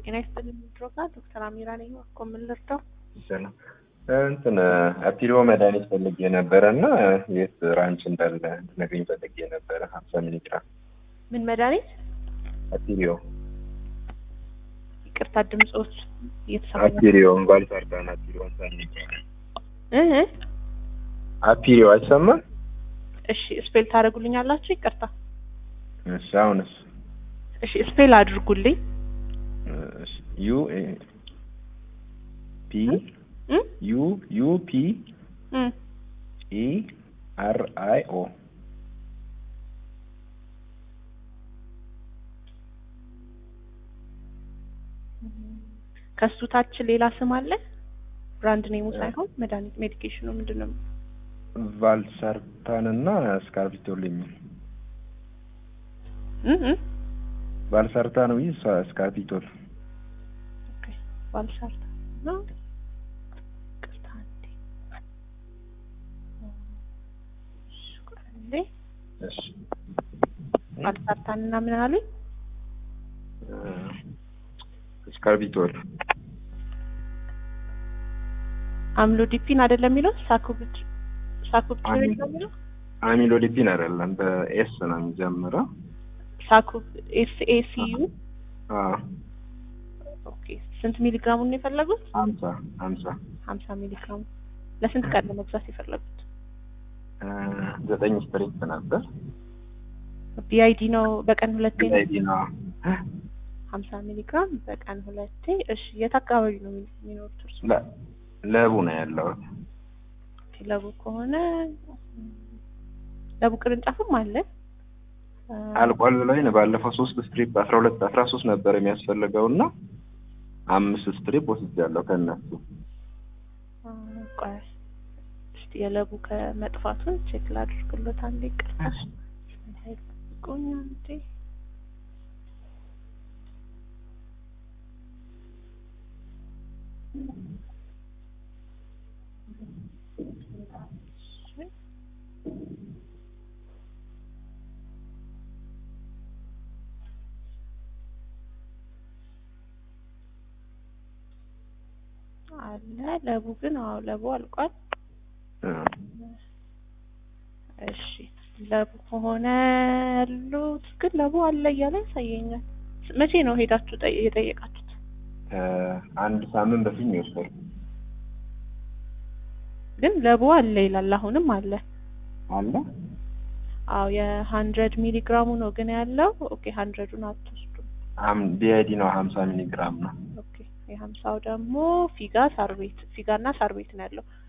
ጤና ይስጥልኝ ድሮጋ ዶክተር አሚራ ነኝ። እኮ ምን ልርዳው? ሰላም እንትን አፒሪዮ መድኃኒት ፈልጌ ነበረ እና የት ራንች እንዳለ እንድትነግሪኝ ፈልጌ ነበረ። ሀምሳ ሚሊግራም ምን መድኃኒት? አፒሪዮ ይቅርታ ድምፆች እየተሰማኝ አፒሪዮ ባልሳርዳን አፒሪዮ ሀምሳ ሚሊግራም እህ አፒሪዮ አይሰማም? እሺ ስፔል ታደርጉልኛላችሁ? ይቅርታ እሺ አሁንስ እሺ ስፔል አድርጉልኝ። እሺ ዩ ኤ ፒ እ ዩ ዩ ፒ እ ኢ አር አይ ኦ ከሱ ታች ሌላ ስም አለ? ብራንድ ኔሙ ሳይሆን መድኃኒት ሜዲኬሽኑ ምንድን ነው? ቫልሳርታን እና ስካርቢቶል የሚል እ እ ቫልሳርታን ወይ ስካርቢቶል ኦኬ ባልሳርታ ነው። ይቅርታ አንዴ እሺ፣ ቆይ አንዴ እሺ ባልሳርታን እና ምን አሉኝ? ስካርቢቶል አምሎዲፒን አይደለም የሚለው ሳኩብት ሳኩብትሪን ነው የሚለው አሚሎዲፒን አይደለም በኤስ ነው የሚጀምረው ሳኩብ ኤስ ኤ ሲ ዩ አዎ ኦኬ ስንት ሚሊግራሙን ነው የፈለጉት? ሀምሳ ሀምሳ ሀምሳ ሚሊግራሙ ለስንት ቀን ነው መግዛት የፈለጉት? ዘጠኝ ስትሪፕ ነበር ቢአይዲ ነው በቀን ሁለቴ ነው አይዲ ነው ሀምሳ ሚሊግራም በቀን ሁለቴ እሺ የት አካባቢ ነው የሚኖሩት እርሱ ለ- ለቡ ነው ያለሁት ለቡ ከሆነ ለቡ ቅርንጫፍም አለ አ፣ አልቋል ብለውኝ ነው ባለፈው ሶስት ስትሪፕ አስራ ሁለት አስራ ሶስት ነበር የሚያስፈልገው እና አምስት ስትሪፕ ወስጃለሁ ከእነሱ አ፣ ቆይ እስቲ የለቡ ከመጥፋቱን ቼክ ላድርግሎት አንዴ ይቅርታ እንዳይጠብቁኝ አንዴ አለ ለቡ ግን አዎ ለቡ አልቋል እሺ ለቡ ከሆነ ያሉት ግን ለቡ አለ እያለ ያሳየኛል መቼ ነው ሄዳችሁ ጠይ- የጠየቃችሁት አንድ ሳምንት በፊት ነው የወሰድኩት ግን ለቡ አለ ይላል አሁንም አለ አለ አዎ የሀንድረድ ሚሊግራሙ ነው ግን ያለው ኦኬ ሀንድረዱን አትወስዱም ቢአይዲ ነው ሀምሳ ሚሊግራም ነው ኦኬ የሀምሳው ደግሞ ፊጋ ሳር ቤት ፊጋ እና ሳር ቤት ነው ያለው